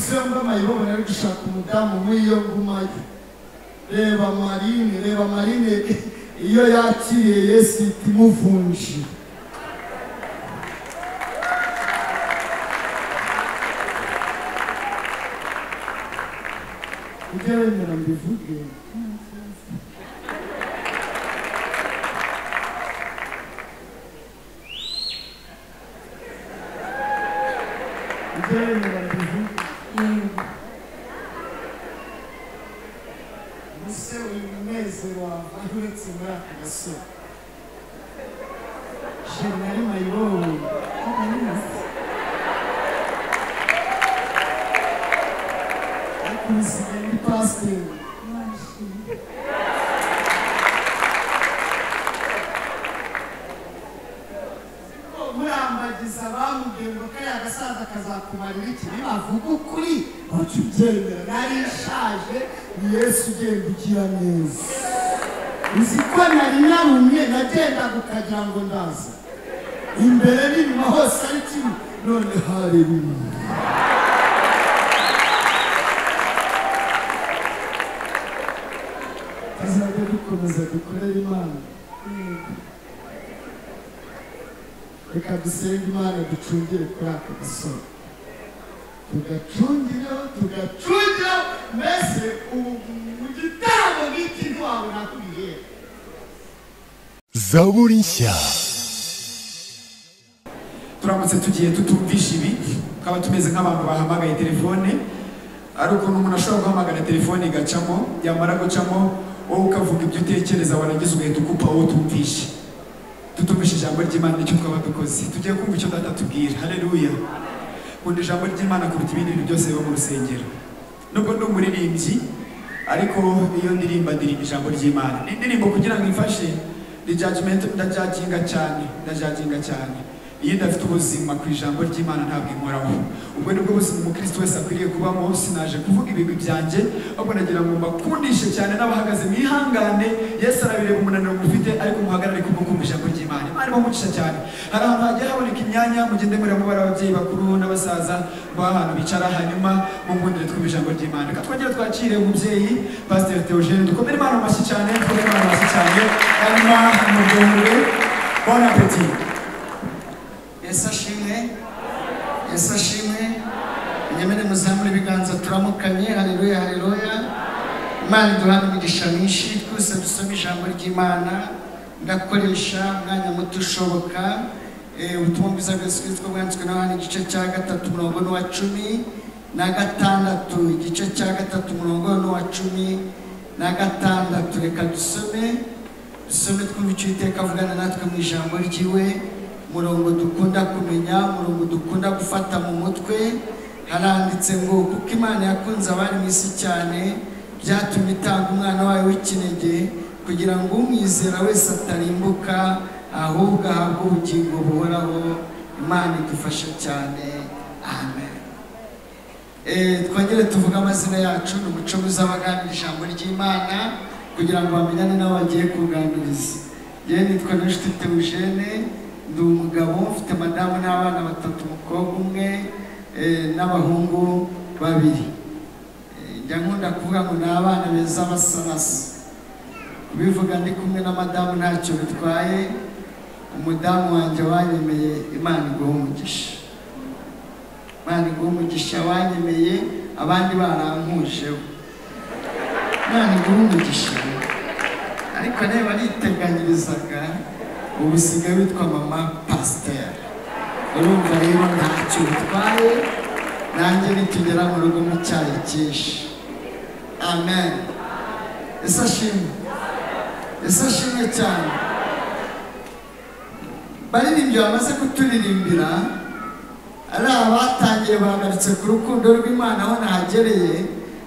semba mayibobo nari gushaka umudamu nk'iyo gumayo reba marine reba marine iyo yakiriye yesu ihita imuvunjira ujya wemera mbivuge ujya wemera mbivuge Yego. ese uri munezero wawe aho uretse muri aka gasore shenari mayibobo Arabizi. ariko usigaye ni pasiteri Washimye. murambagiza bamubwiye ngo kariya gasaza kazakumarira iki nibavuga ukuri ntacyo ubyemera nari ishaje ni yesu ugenda ugira neza uzi ko nari narumye nagendaga ukagira ngo ndaza imbere n'inyuma hose ari kimwe none hareruye tuzajya dukomeza dukorere imana Yego. reka dusenge imana ducungire kuri aka gasoro tugacungireho tugacungireho mbese ubu mu gitambo nk'iki ntiwabona ko ubihera zaburi nshya turamutse tugiye tutumvisha ibi tukaba tumeze nk'abantu bahamagaye telefone ari ukuntu umuntu ashobora guhamagara telefone igacamo yamara gucamo wowe ukavuga ibyo utekereza warangiza ugahita ukupa wowe utumvishe tutumvishe ijambo ry'imana nicyo twaba dukoze tugiye kumva icyo data atubwira hareruya nkunda ijambo ry'imana kuruta ibindi bintu byose biba mu rusengero nubwo ndi umuririmbyi ariko iyo ndirimba ndirimba ijambo ry'imana ni indirimbo kugira ngo imfashe ndijajimenti ndajaginga cyane ndajaginga cyane iyo ndafite ubuzima ku ijambo ry'imana ntabwo inkoraho ubwo nibwo buzima umukristo wese akwiriye kubamo sinaje kuvuga ibigwi byanjye ahubwo nagira ngo mbakundishe cyane n'abahagaze mwihangane yesu arabireba umunaniro mufite ariko muhagarare kubwo kumva ijambo ry'imana imana ibamucisha cyane hari ahantu hagiye haboneka imyanya mugende mureba mubare ababyeyi bakuru n'abasaza ngo ahantu bicara hanyuma mumwundire twumva ijambo ry'imana reka twongere twakire umubyeyi pasiteri teogene dukomere imana mu mashyi cyane dukomere imana mu mashyi cyane hanyuma muryoherwe bon appetit yesu ashimwe yesu ashimwe nyamara muzamure ibiganza turamukanye hareruya hareruya imana iduhana imigisha myinshi twese dusome ijambo ry'imana ndakoresha umwanya muto ushoboka Eh, ubutumwa bwiza bwose bwitwa bwanditswe na yohana igice cya gatatu murongo n'uwa cumi na gatandatu igice cya gatatu murongo n'uwa cumi na gatandatu reka dusome dusome twumva icyo iteka avugana natwe mu ijambo ryiwe umurongo dukunda kumenya umurongo dukunda gufata mu mutwe haranditse ngo kuko imana yakunze abari mu isi cyane byatumye itanga umwana wayo w'ikinege kugira ngo umwizera wese atarimbuka ahubwo ahabwe ubugingo buhoraho imana idufasha cyane amen Eh, twongere tuvuge amazina yacu ni umuco muzabaganira ijambo ry'imana kugira ngo bamenyane n'abo bagiye kuganiriza yewe nitwa n'inshuti teogene ndi umugabo mfite madamu n'abana batatu umukobwa umwe eh, n'abahungu babiri Eh, njya nkunda kuvuga ngo ni abana beza basanasa kubivuga ndi kumwe na madamu ntacyo bitwaye umudamu wanjye wanyemeye imana iguha umugisha imana iguha umugisha wanyemeye abandi barankujeho imana iguha umugisha ariko reba niteganyirizaga ubu sigaye witwa mama pasiteri urumva rero ntacyo bitwaye nanjye nitugera mu rugo mu cyayi cyinshi amen ese ashimwe ese ashimwe cyane baririmbyi bamaze kuturirimbira ari abatangiye bahagaritse ku rukundo rw'imana aho nahagereye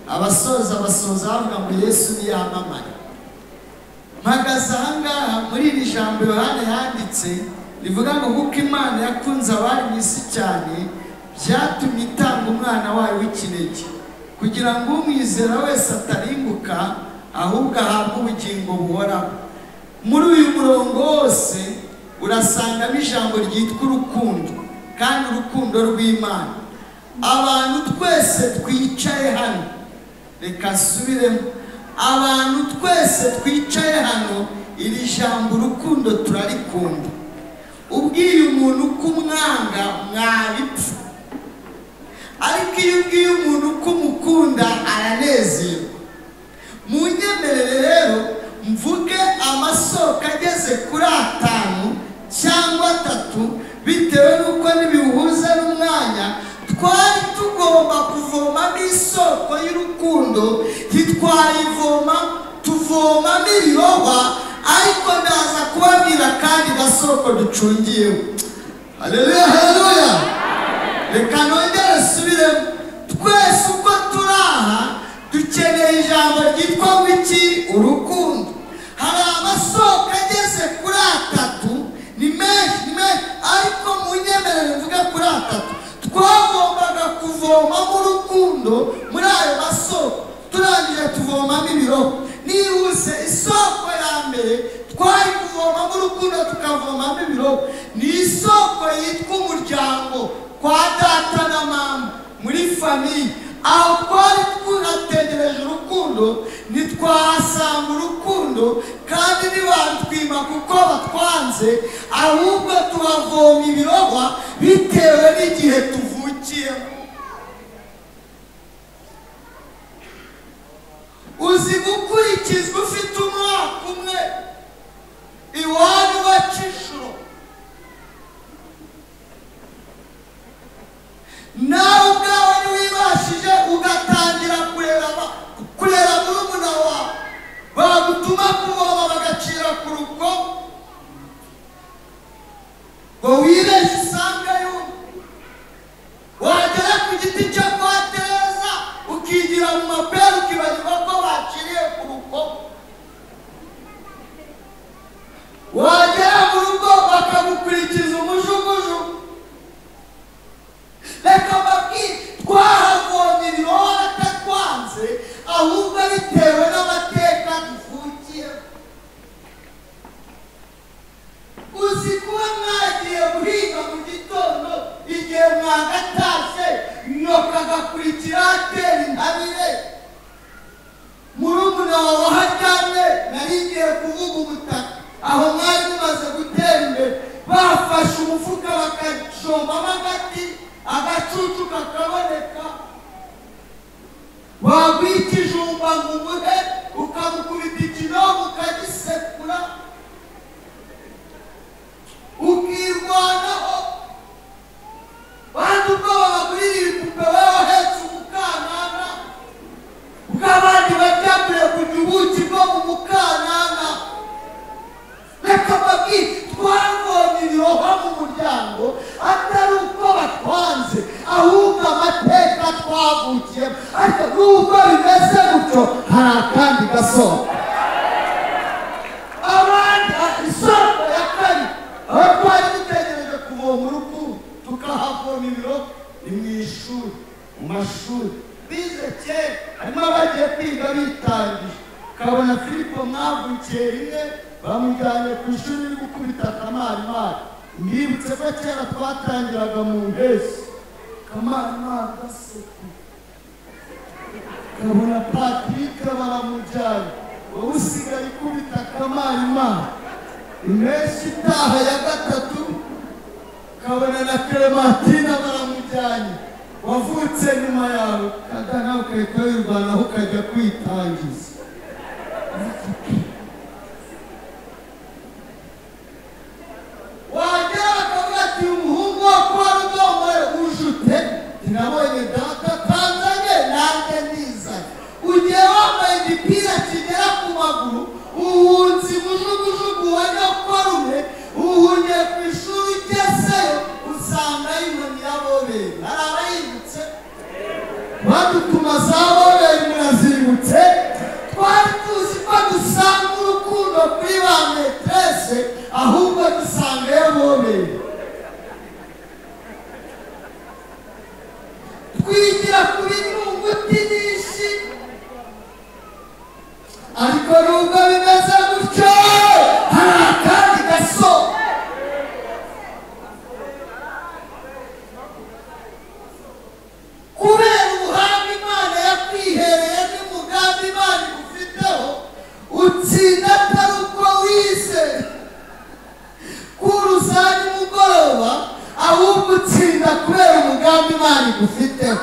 abasoza basoza bavuga ngo yesu niyamamare mpagaze ahangaha muri iri jambo yohani yanditse rivuga ngo kuko imana yakunze abari mu isi cyane byatumye itanga umwana wayo w'ikinege kugira ngo umwizera wese atarimbuka ahubwo ahabwe ubugingo buhoraho muri uyu murongo wose urasangamo ijambo ryitwa urukundo kandi urukundo rw'imana abantu twese twicaye hano reka nsubiremo abantu twese twicaye hano iri jambo urukundo turarikunda ubwiye umuntu ko umwanga mwabipfa ariko iyo ubwiye umuntu ko umukunda aranezerwa mu nyemerere rero mvuge amasoko ageze kuri atanu cyangwa atatu bitewe n'uko ntibihuza n'umwanya twari tugomba kuvomamo isoko y'urukundo ntitwayivoma tuvomamo ibiroba ariko ndaza kubabwira kandi gasoko ducungiyeho haleluya haleluya reka nongere nsubiremo twese uko turi aha dukeneye ijambo ryitwa wiki urukundo hari amasoko ageze kuri atatu ni menshi ni menshi ariko mu nyemerere mvuga kuri atatu twagombaga kuvomamo urukundo muri ayo masoko turangije tuvomamo ibiroho nihuse isoko ya mbere twari kuvomamo urukundo tukavomamo ibiroho ni isoko yitwa umuryango kwa data na mama muri famiye aho twari tunategereje urukundo ntitwahasanga urukundo kandi ntibarutwima kuko batwanze ahubwo tuhavoma ibirohwa bitewe n'igihe tuvukiyemo uzi gukurikizwa ufite umwaka umwe iwanyu baca inshuro nawe ubwawe ntiwibashije ugatangira kurera aba- kurera murumuna wawe bagutuma kuvoma bagacira ku rugo ngo wibeshye usanga yumye wagera ku giti cyo kwa tereza ukigira mu mapera ukibagirwa ko baciriye ku rugo wagera mu rugo bakagukurikiza umujuguju reka mbabwire twahagomye ibiroho atatwanze ahubwo bitewe n'amateka duvukiyemo uzi kuba mwagiye guhinga mu gitondo igihe mwagatashe nyoka agakurikira atera intabire murumuna wawe aharyamye nari ngiye kuvuga ubutaka aho mwari mumaze gutera imbere bafashe umufuka bakajombamo agati agacucu kakaboneka wagwita ijumba ngo umuhe ukamukubita ikinogo ukagisekura ukirwanaho bandi ubwo babagurira ibipupe wowe uhetse umukanana bw'abandi bajya kure kujya ubuki bwo mu mukanana reka babwire twavomye ibirohwa mu muryango atari uko batwanze ahubwo amateka twavukiyemo ariko n'ubwo bimeze gutyo hari akandi gasohoka abandi isoko ya kane aho twari dutegereje kuvoma urukundo tukahavoma ibiro ni mu ishuri mu mashuri bize kera harimo abagiye kwiga bitangije ukabona filipo mwavukiye rimwe bamujyanye ku ishuri uri gukubita akamarimari mwibutse ko kera twatangiraga mu mpeshyi akamarimari gaseka kabona patrick baramujyana wowe usigaye ikubita akamarimari impeshyi itaha ya gatatu kabona na clementine baramujyanye wavutse nyuma yawe kagana ukareka wirwanaho ukajya kwitangiza wagera bakavuga ati umuhungu wa kuba rudomore ujute nabonye data tanzanye nanjye nizanye ugiye wambaye igipira kigera ku maguru ubuhunzi mujugujugu wa nyokorume uhugiye ku ishuri ugezeyo usanga inkoni y'abobere hari abayibutse badutuma za bobere murazibutse twari tuzi ko dusanga urukundo kuri ba metrese ahubwo dusanga iyo bobere twigira kuri nyunguti nyinshi ariko nubwo bimeze gutyo hari akandi gaso n'imana igufiteho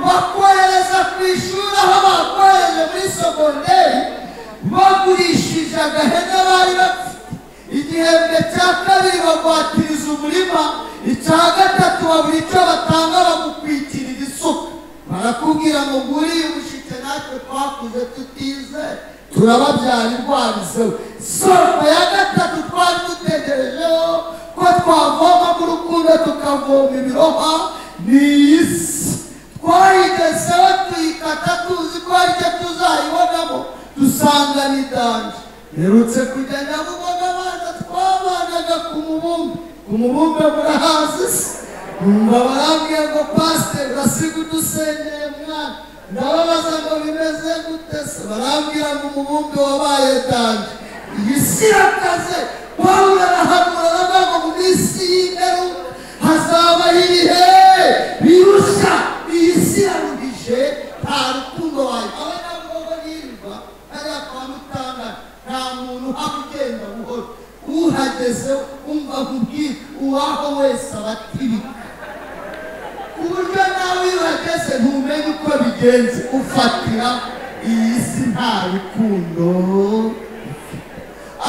bakohereza ku ishuri aho bakohereje muri sogonderi bagurishije agahene bari bafite igihembwe cya kabiri bagwatiriza umurima icya gatatu babura icyo batanga bagukwikirira isuka barakubwira ngo nguriye umushike natwe twakuze tutizeye turababyara indwara izewe soko ya gatatu twari dutegerejeho ko twavoma mu rukundo tukavoma ibiroha ni iyi si twayigezeho tuyikata tuzi ko hari icyo tuzayibonamo dusanga ni danje herutse kujya nyabugogo abanza twabanaga ku mubumbe ku mubumbe murahazi se numva barambwiye ngo pasiteri basiga udusenyeye mwana ndababaza ngo bimeze gute se barambwira ngo umubumbe wabaye danje iyi si irakaze pawulo arahanura aravuga ngo mu minsi y'imperuka hazabaho ibihe birusha iyi si yarugije nta rukundo wayo abanyabugogo nirirwa hariya kwa mutangana nta muntu uhaba ugenda buhoro uhageze umva nkubwira uwaho wese abatibika ku buryo nawe iyo uhageze ntumenye uko bigenze ufatira iyi si nta rukundo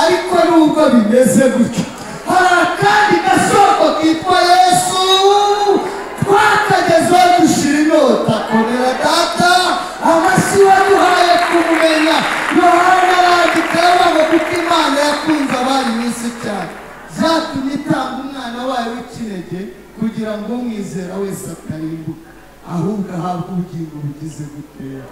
ariko nubwo bimeze gutyo hari akandi gasoko kitwa yesu twakagezeho dushira inyota komera data amashyi waduhaye kumumenya yohana arandika yabaga kuko imana yakunze abari mu isi cyane zatumye itanga umwana wayo w'ikinege kugira ngo umwizera wese atarimbuka ahubwo ahabwe ubugingo bugize gutera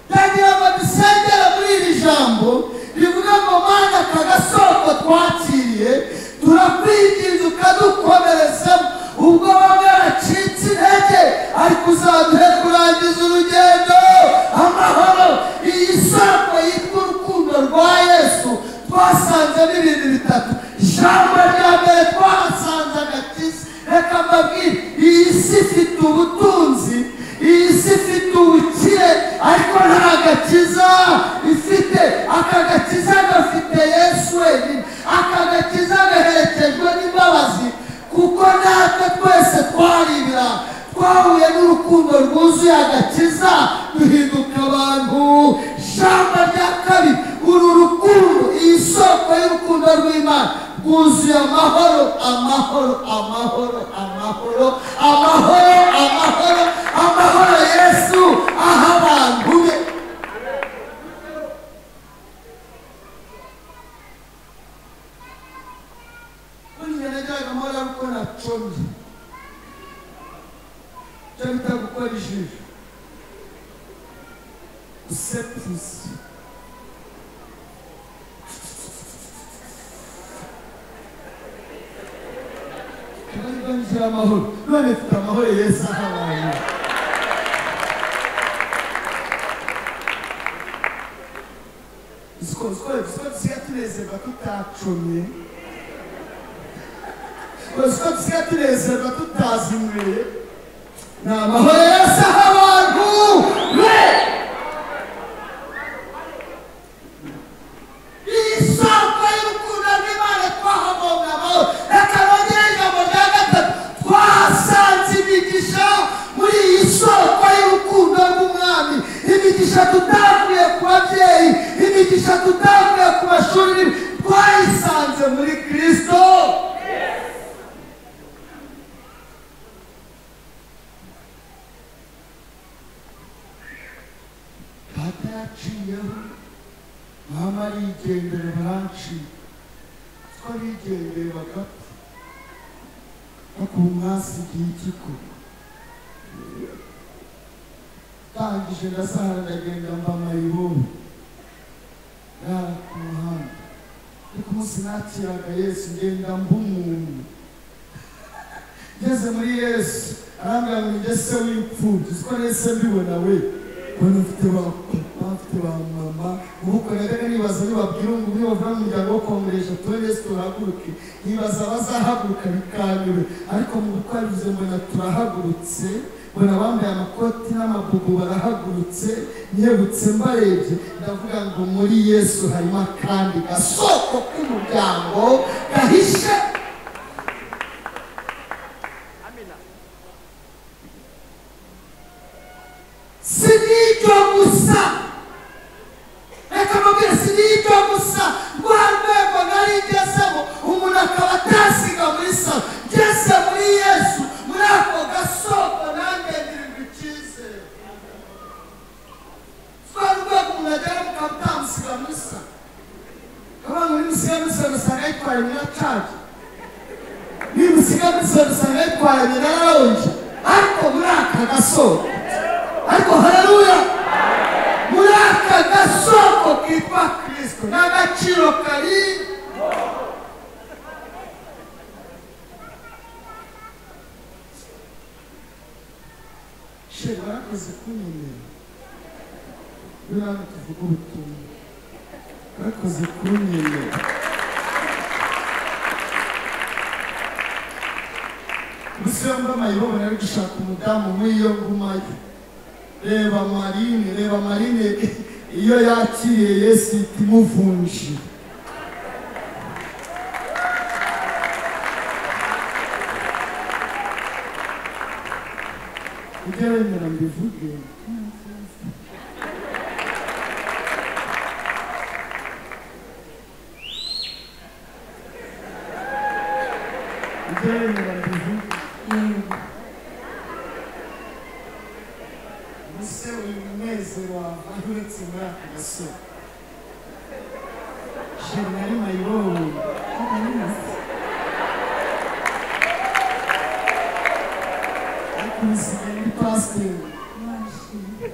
ndagira ngo dusengere muri iri jambo rivuga ngo mana aka gasoko twakiriye turakwinginze ukadukomerezamo ubwo bamwe bacitse intege ariko uzaduhe kurangiza urugendo amahoro iyi soko yitwa urukundo rwa yesu twasanzemo ibintu bitatu ijambo rya mbere twahasanze agakiza reka mbabwire iyi si ifite ubutunzi iyi si ifite ubukire ariko nta gakiza ifite aka gakiza gafite yesu wenyine aka gakiza gaherekejwe n'imbabazi kuko natwe twese twaribira twahuye n'urukundo rwuzuye agakiza duhinduka abantu shamba rya kabiri uru rukundo iyi soko y'urukundo rw'imana rwuzuye amahoro amahoro amahoro amahoro amahoro amahoro amahoro yesu aha abantu be burya najyaga mpora gukora comye icyo bita gukora ijisho gusepuza tubaganije amahoro none mfite amahoro yesu ahabaye tusiga tunezerwa tutacomye tusiga tusiga tunezerwa tutazinyweye ni amahoro yesu aha abantu be iyi soko y'urukundo rw'imana twahabonye amahoro reka nongere ijambo rya gatatu twahasanze imigisha muri iyi soko y'urukundo rw'umwami imigisha tutavuye ku babyeyi imigisha tutavuye ku mashuri twayisanze muri kirisito data yaciyeho mama arigendera baranci ko bigendeye bagapfa bakura umwasi igihe kiko ndangije ndasahara ndagenda mba mayibobo yara ku muhanda ariko umunsi nakiraga yesu ngenda mba umuntu ngeze muri yesu arambwira ngo njye se w'imfubyi uzi ko nese mbibona we mbona mfite ba papa mfite ba mama ubukwe najyaga nibaza nibabwira ngo umwe bavuga mu muryango wo kongeresha tubone yesu turahaguruke nibaza abazahaguruka bikanyure ariko mu bukwe bivuze mbona turahagurutse mbona bambaye amakoti n'amabubu barahagurutse nyebutse mbarebye ndavuga ngo muri yesu harimo akandi gasoko k'umuryango gahishe isiga muri zone usanga yitwaranye na ronje ariko muri aka gasoko ariko haleluya muri aka gasoko kitwa kirisito n'agaciro kari sheri barakoze kunyemera buriya hano tuvuga ubutumwa barakoze kunyemera gusa iyo mbona amayobora ari gushaka umudamu w'iyo ngumayo reba marine reba marine iyo yakiriye yesu ihita imuvunjira ujya wemera mbivuge ujya wemera mbivuge yego ese uyu munezero wawe uretse muri aka gasore sheri nari mayibobo ababizi ariko ubuzima ni pasiteri bashimye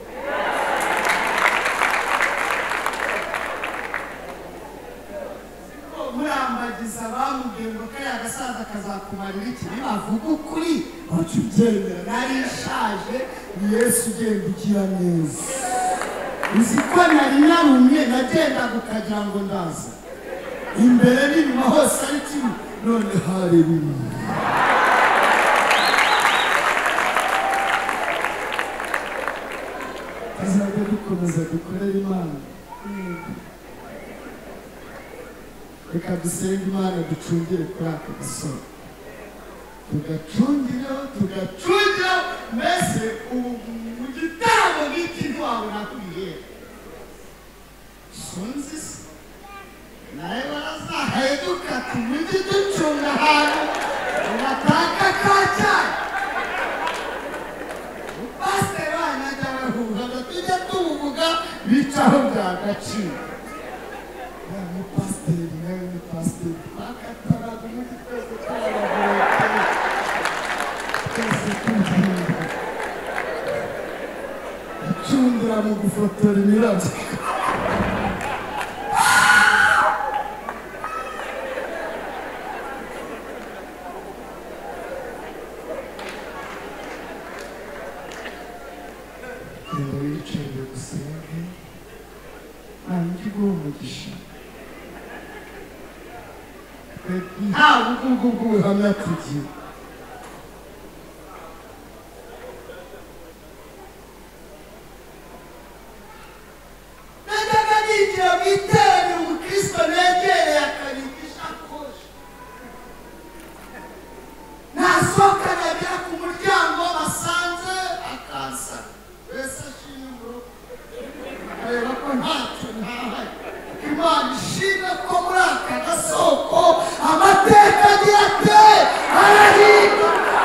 murambagiza bamubwiye ngo kariya gasaza kazakumarira iki nibavuga ukuri ujya ubyemera nari ishaje ni yesu ugenda ugira neza uzi ko nari narumye nagendaga ukagira ngo ndaza imbere n'inyuma hose ari kimwe none hareruye tuzajya dukomeza dukorere imana yego reka dusenge imana ducungire kuri aka gasoro tugacungireho tugacungireho mbese ubu mu gitaramo nk'iki ntiwabona ko ubihera sunzi se nawe barazaheduka tumujye ducunga ahantu ugataka ka cyane pasiteri wanyu ajya arahuha tujya tubuvuga bicaho byagaciro ya ni pasiteri nawe ni pasiteri twakataraga umunsi twese twabagoreka twese tubyumva acundira mu gufotora imirabyo genda wiyicarire gusenge ntange uguha umugisha twebwe ntawe ubwo bw'ubuhamya tugira najyaga nigira mu iteraniro umukristo negereye akarindwa isakoshi nasohoka nkagera ku muryango basanze akansana mbese ashimye umurogo areba ko ntacyo ntahaye imana ishimwe ko muri aka gasoko amateka agira ate arahinduka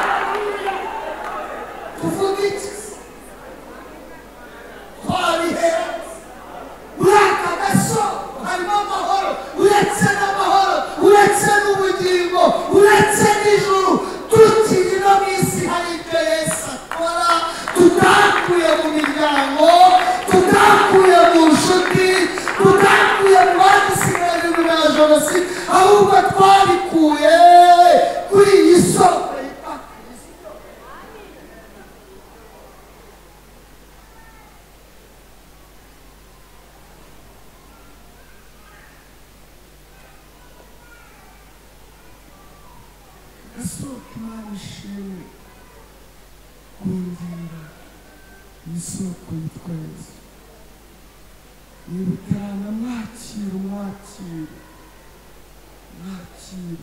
tuvuga iki se? twabihera muri aka gasoko harimo amahoro uretse n'amahoro uretse n'ubugingo uretse n'ijuru tukiri no mu isi hari ibyo yesu akora tutakuye mu miryango tutakuye mu nshuti tutakuye mu badusigarira na jenoside ahubwo twabikuye kuri iyi soko yitwa kirisito isoko imana ishimwe kundira isoko yitwa yesu niba utarana mwakira umwakira mwakira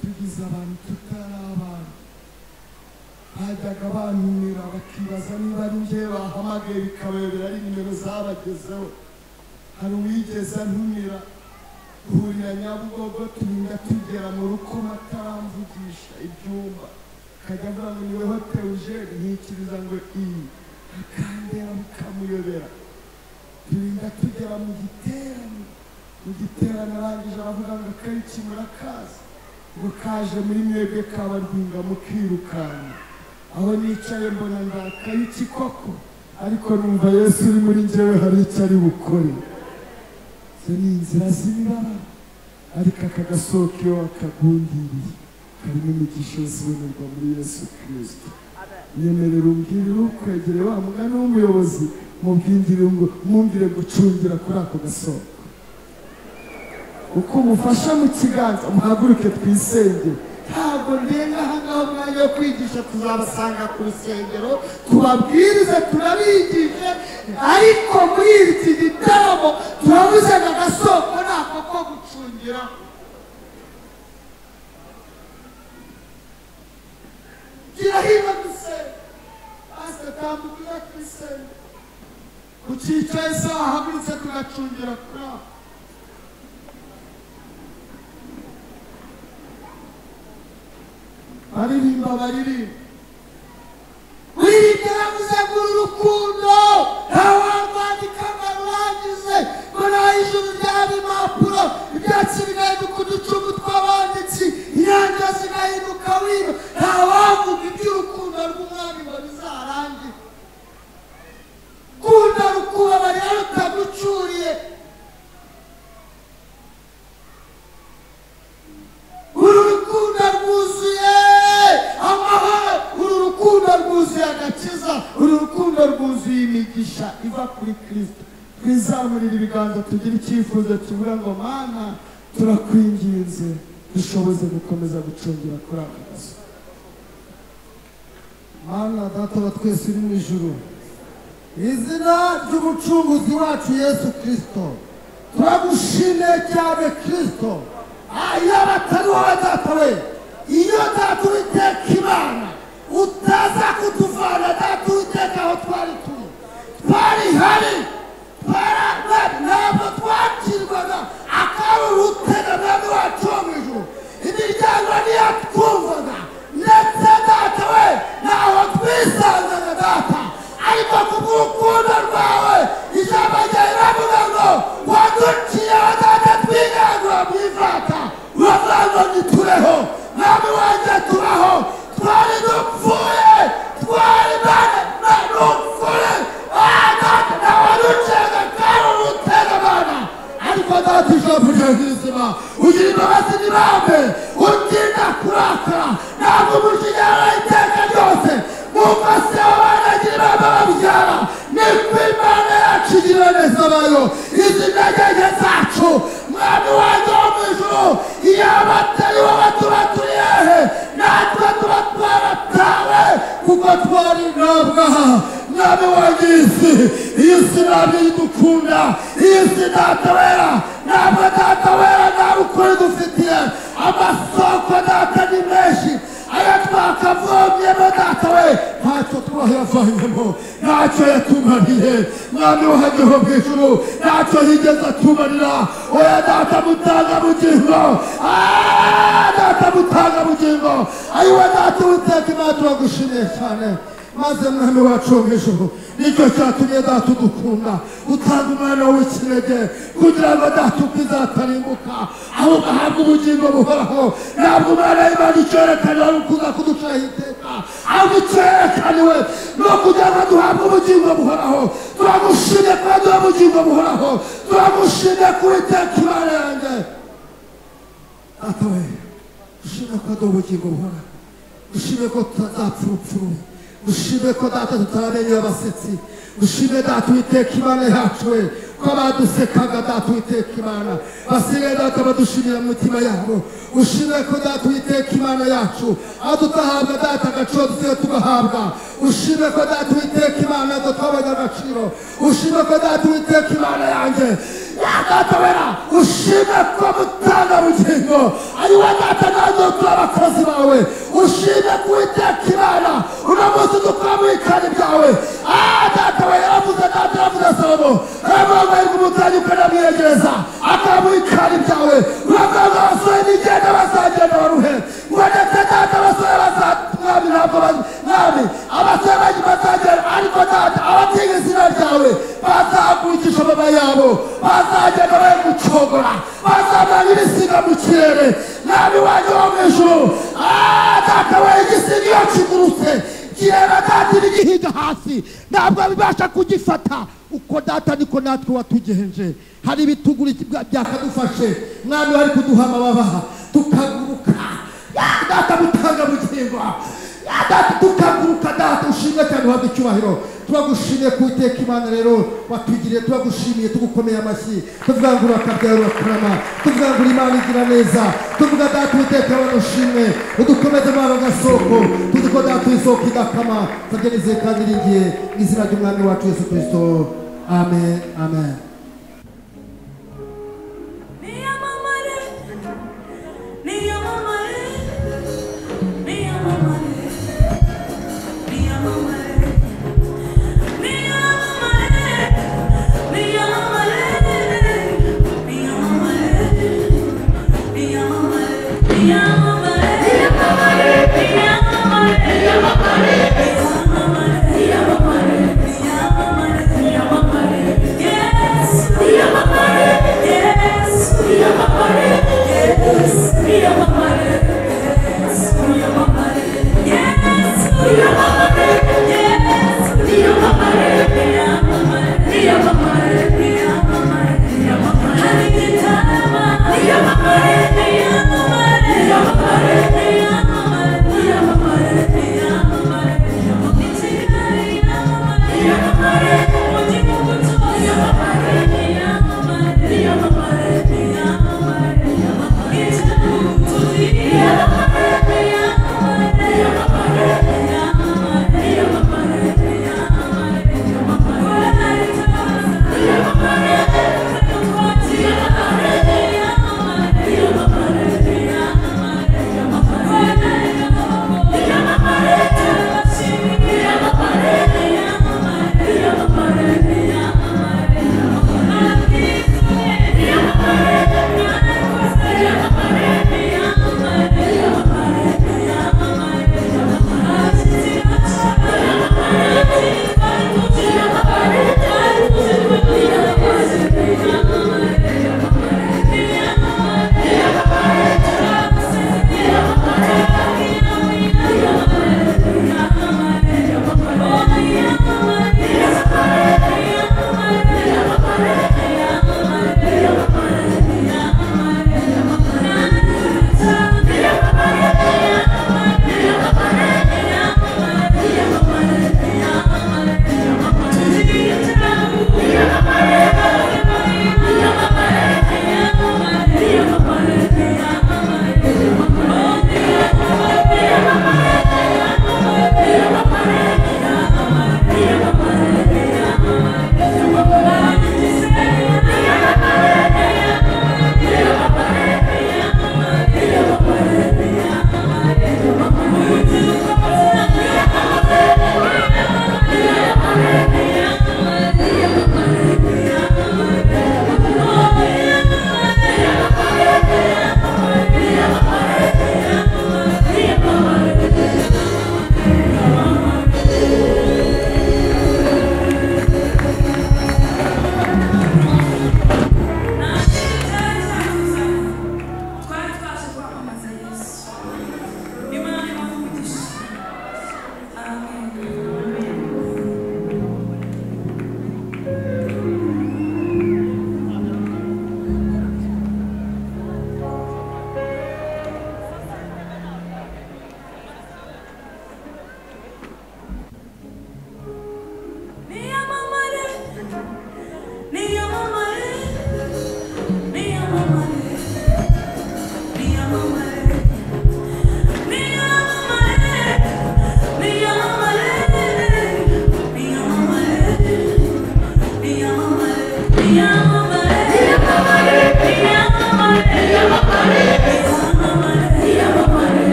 tugize abantu tutari abantu bajyaga bantumira bakibaza niba ari njye bahamagaye bikabayobera ari nimero zabagezeho hari uwigeze antumira duhurira nyabugogo turinda tugera mu ruko bataramvugisha ibyumba akajya avuga ngo ni wowe Theogene nkikiriza ngo iyi akandeba bikamuyobera turinda tugera mu giterane mu giterane arangije aravuga ngo akariki murakazi ngo kaje muri mwebwe kabarwinga mukirukanka aho nicaye mbona ndakaye iki koko ariko numva yesu uri muri njyewe hari icyo ari bukore izo ni inzira z'imibabaro ariko aka gasoko iyo wakagundiriye karimo imigisha yose ibonerwa muri yesu kirisito nyemerera umbwirire ukwegere wa mugani w'umuyobozi mubwingire ngo mwumvire gucungira kuri ako gasoko uko umufasha mu kiganza muhaguruke twisenge ntabwo ndenga ahangaha umwanya wo kwigisha tuzabasanga ku rusengero tubabwirize turabigishe ariko muri iki gitaramo turabuze na gasoko nako ko gucungira gira hino dusenge pasita tambukira twisenge ku cyicaro isaha hagurutse tugacungira kuri ako baririmba baririmba wirinde yavuze ngo uru rukundo ntawarwandika ngo arurangize ngo naho ijuru ryaba impapuro ibyatsi bigahinduka uducumu tw'abanditsi inyanja zigahinduka wino ntawavuga iby'urukundo rw'umwami ngo bizarangire kunda rukuba rero rutagucuriye uru rukundo rwuzuye amahoro uru rukundo rwuzuye agakiza uru rukundo rwuzuye imigisha iva kuri kirisito twizamurire ibiganza tugire icyifuzo kivuga ngo mana turakwinginze dushoboze gukomeza gucungira kuri aka kazu mana data wa twese uri mu ijuru izina ry'umucunguzi wacu yesu kirisito turagushimiye cyane kirisito iyo batariho data we iyo data uwiteka imana utaza kuduvana data uwiteka aho twari turi twari hari twararwaye ntabwo twakirwaga akaruru utega mwami wacu wo mu ijuru imiryango niyo twumvaga ndetse data we ntaho twisanzaga data ariko kubw'urukundo rwawe ijambo ryawe ravuga ngo waduciyeho data twiganga mwivata uravuga ngo tureho mwami wanjye turaho twari dupfuye twari bane na dupfuye data nawe waduciyaga kandi urutera abana ariko data ijambo ryawe rizima ugira imbabazi n'ibambe utinda kurakara ntabwo umujinyana iteka ryose umase w'abanagira ibamba babyara niko imana yacu igira neza bayo izina ryajye zacu mwami wanjye wo mu ijuru iyo abatari wowe tuba turi hehe natwe tuba twaratawe kuko twari ntabwaha mwami wanjye iyi si iyi si ntabwo idukunda iyi si data wera ntabwo data wera nta ukuri dufitiye amasoko data ni menshi aya twakavomyemo data we ntacyo twayavanyemo ntacyo yatumariye mwami wahageho mu ijuru ntacyo yigeze atumarira oya data mutanga bugingo Ah, data mutanga bugingo ayiwe data uwiteka imana turagushimiye cyane maze mwami wacu wo mu ijuru nicyo cyatumye data udukunda utanga umwana w'ikinege kugira ngo data utizatarimbuka ahubwo ahabwe ubugingo buhoraho ntabwo umwana w'imana icyo yerekana ari ukuza kuduciraho iteka ahubwo icyo yerekaniwe ni ukugira ngo duhabwe ubugingo buhoraho turagushimye kuba duha ubugingo buhoraho turagushimye kuba iteka imana yanjye data we dushimye ko duha ubugingo buhoraho dushimye ko tutazapfa urupfuye dushime ko data tutaramenye abasetsi dushime data uwiteka imana yacu we ko abadusekaga data uwiteka imana basigaye data badushimira mu mitima yabo ushime ko data uwiteka imana yacu aho tutahabwa data agaciro dusigaye tugahabwa ushime ko data uwiteka imana yacu twabonye agaciro ushime ko data uwiteka imana yanjye ya data wera ushime ko mutanga bugingo ari we data nanjye turi abakozi bawe ushime ko uwiteka imana uno munsi dukora mu ikari byawe Ah, data we yaravuze data yaravuze salomo aravuga ngo umutanyi ukanamwegereza akamuha ikari byawe uravuga ngo abasore nigenda bazagenda baruhe ngo ndetse data abasore bazamwami ntabwo ba- mwami abasore banyu bazagenda ariko data abatiga izina ryawe bazahagurukisha amaba yabo bazagenda bari gucogora bazamara ibisiga mu kirere mwami wanjye wo mu ijuru iyo kigurutse kireba kandi n'igihiga hasi ntabwo bibasha kugifata uko data niko natwe watugenje hari ibituguru byakadufashe mwami wari kuduha amababa tukaguruka Ya data mutanga bugingo Ya data tukaguruka data ushimwe cyane uhabwa icyubahiro turagushimiye ku iteka imana rero watwigiriye turagushimiye tugukomeye amashyi tuvuga ngo urakabyara urakarama tuvuga ngo imana igira neza tuvuga data uwiteka abantu ushimwe udukomeze mwana gasoko tuzi ko data isoko idakama tujye nizeye kandi iringiye mu izina ry'umwami wacu yesu kirisito amen amen Niyamamare, niyamamare, niyamamare, niyamamare, niyamamare, niyamamare, niyamamare, niyamamare, niyamamare, niyamamare,